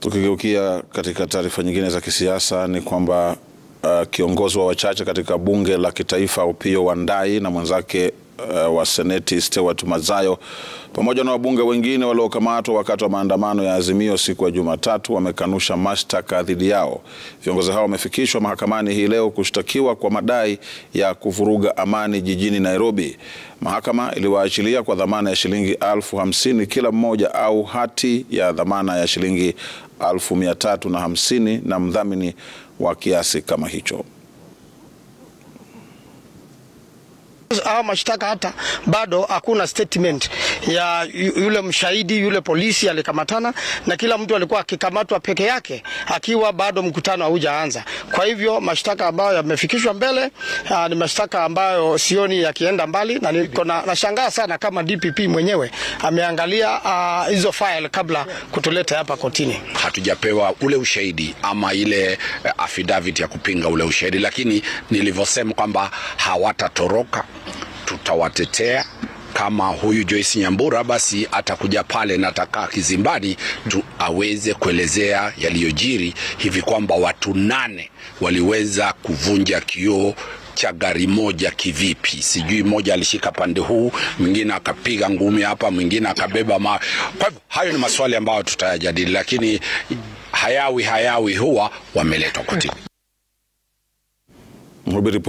Tukigeukia katika taarifa nyingine za kisiasa ni kwamba uh, kiongozi wa wachache katika bunge la kitaifa Opiyo Wandayi na mwenzake uh, wa seneti Stewart Mazayo pamoja na wabunge wengine waliokamatwa wakati wa maandamano ya Azimio siku ya Jumatatu wamekanusha mashtaka dhidi yao. Viongozi hao wamefikishwa mahakamani hii leo kushtakiwa kwa madai ya kuvuruga amani jijini Nairobi. Mahakama iliwaachilia kwa dhamana ya shilingi elfu hamsini kila mmoja au hati ya dhamana ya shilingi elfu mia tatu na hamsini na mdhamini wa kiasi kama hicho. Haya mashtaka hata bado hakuna statement ya yule mshahidi yule polisi alikamatana, na kila mtu alikuwa akikamatwa peke yake akiwa bado mkutano haujaanza. Kwa hivyo mashtaka ambayo yamefikishwa mbele aa, ni mashtaka ambayo sioni yakienda mbali, na niko na nashangaa sana kama DPP mwenyewe ameangalia aa, hizo file kabla kutuleta hapa kotini. Hatujapewa ule ushahidi ama ile affidavit ya kupinga ule ushahidi, lakini nilivyosema kwamba hawatatoroka tutawatetea. Kama huyu Joyce Nyambura basi atakuja pale na atakaa kizimbani tu aweze kuelezea yaliyojiri hivi kwamba watu nane waliweza kuvunja kioo cha gari moja kivipi? Sijui, mmoja alishika pande huu, mwingine akapiga ngumi hapa, mwingine akabeba mawe. Kwa hivyo hayo ni maswali ambayo tutayajadili, lakini hayawi hayawi huwa wameletwa kotini.